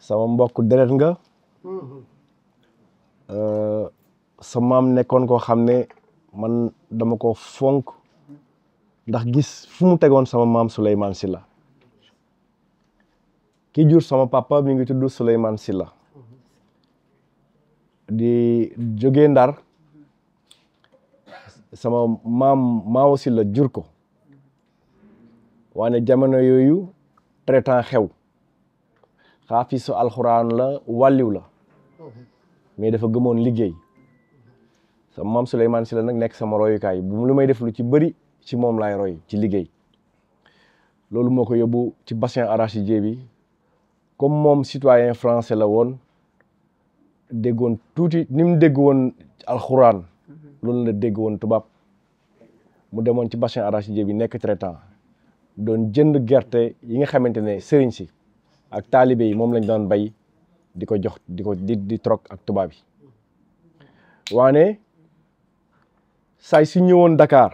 sama mbokk deret nga sa maam nekkoon koo xam ne man dama ko fonk ndax gis fu mu tegoon sama maam Souleymane Sylla ki jur sama papa mi ngi tudd Souleymane Sylla di jógee Ndar sama maam Maawo Sylla jur ko waane jamono yooyu traitant xew xaafisu alxuraan la wàlliw la mais dafa gëmoon liggéey sama maam Souleymane Sylla nag nekk sama royukaay bu lu may def lu ci bëri ci moom laay roy ci liggéey loolu moo ko yóbbu ci bassin arachidier bi comme moom citoyen français la woon déggoon tuuti ni mu dégg woon alxuraan loolu la dégg woon tubaab mu demoon ci bassin arachidier bi nekk traitant doon jënd gerte yi nga xamante ne sëriñ si ak taalibe yi moom lañ doon bay di ko jox di ko di di trok ak tubaab yi waane saay si ñëwoon Dakar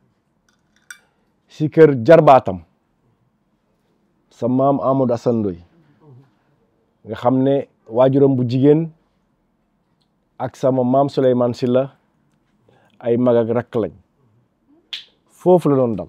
si kër jarbaatam sa maam Amadou Assane Ndoye nga xam ne waajuram bu jigéen ak sama maam Souleymane Sylla ay mag ak rakk lañ foofu la doon dal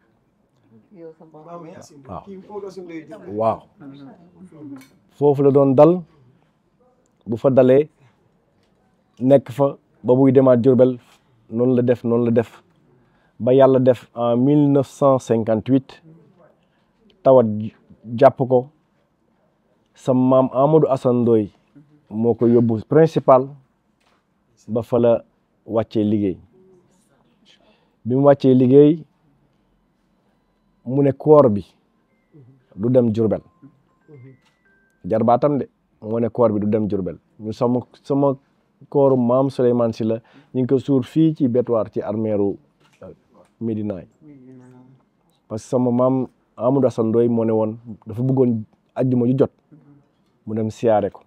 waaw waaw foofu la doon dal bu fa dalee nekk fa ba buy demaat Jurbel noonu la def noonu la def ba yàlla def en mille neuf cent cinquante huit tawat jàpp ko sa maam Amadou Assane Ndoye moo ko yóbbu principal ba fa la wàccee liggéey bi mu wàccee liggéey mu ne koor bi du dem Jurbel jarbaatam de moo ne koor bi du dem Jurbel ñu sama sama kooru maam Souleymane Sylla ñu ngi ko suur fii ci bétuwaar ci armeeru Médina yi parce que sama maam Amadou Assane Ndoye moo ne woon dafa bëggoon ajjuma ju jot mu dem siyaare ko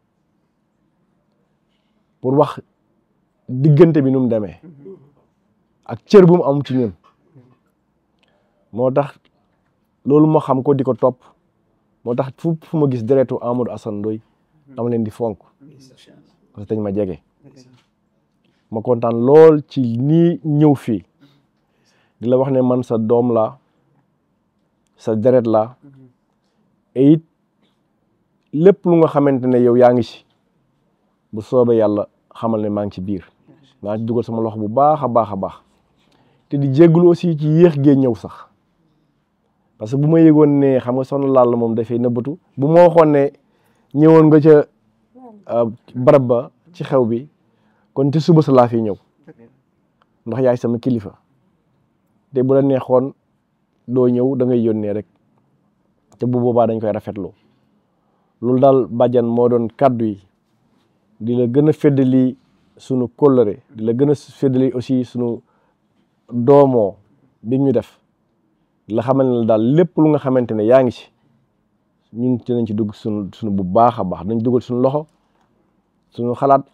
pour wax diggante bi nu mu demee ak cër bu mu am ci ñun moo tax loolu moo xam ko di ko topp moo tax fu fu ma gis deretu Amadou Assane Ndoye dama leen di fonk parce que dañ ma jege ma kontaan lool ci nii ñëw fii di la wax ne man sa doom la sa deret la et it lépp lu nga xamante ne yow yaa ngi ci bu soobee yàlla xamal ne maa ngi ci biir maa ngi ci dugal sama loxo bu baax a baax a baax te di jégalu aussi ci yéex gee ñëw sax parce que bu ma yëgoon ne xam nga soxna Lalla moom dafay nëbbatu bu ma waxoon ne ñëwoon nga ca barab ba ci xew bi kon te suba sa laa fi ñëw ndax yaay sama kilifa te bu la neexoon doo ñëw da ngay yónnee rek te bu boobaa dañ koy rafetlu loolu daal bàjjan moo doon kàddu yi di la gën a feddali sunu kóllëre di la gën a feddali aussi sunu doomoo bi ñu def la xamal ne daal lépp lu nga xamante ne yaa ngi ci ñun ci nañ ci dugg sunu sunu bu baax a baax dañ dugal sunu loxo sunu xalaat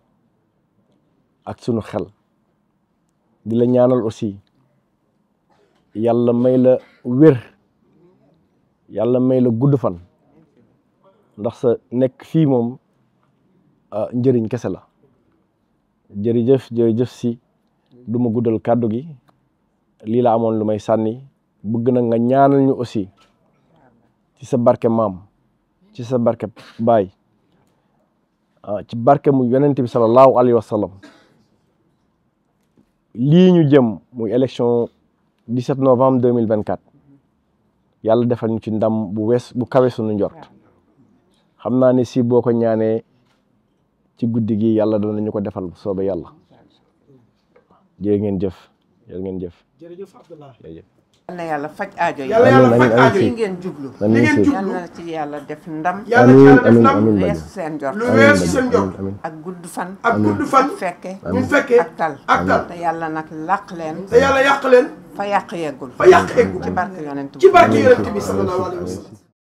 ak sunu xel di la ñaanal aussi yàlla may la wér yàlla may la gudd fan ndax sa nekk fii moom njëriñ kese la jërëjëf jërëjëf si du ma guddal kàddu gi lii la amoon lu may sànni bëgg na nga ñaanal ñu aussi ci sa barke maam ci sa barke baay ci barke mu yonent bi sallallahu alayhi wa sallam lii ñu jëm muy élection 17 novembre 2024 yàlla defal ñu ci ndam bu wees bu kawe suñu njort xam naa ne si boo ko ñaanee ci guddi gi yàlla danañu ko defal soobe yàlla jërë ngeen jëf jërë ngeen jëf jërëjëf Abdallah jërëjëf yal na yàlla faj aajo yi yàlla yàlla faj aajo li yi ngeen jublu amiin ngeen si jub- yal na ci yàlla def ndam yàlla ci yàlla def amiin ndam amiin weesu Badiane seen jot lu amiin weesu Badiane seen jot amiin amiin ak gudd fan ak gudd fan fekke ñu fekkee ak tal ak tal te yàlla nag làq leen te yàlla yàq leen fa yàq yeggul fa yàq eggul ci barke yonent ci barke yonent bi sallallahu alayhi wa sallam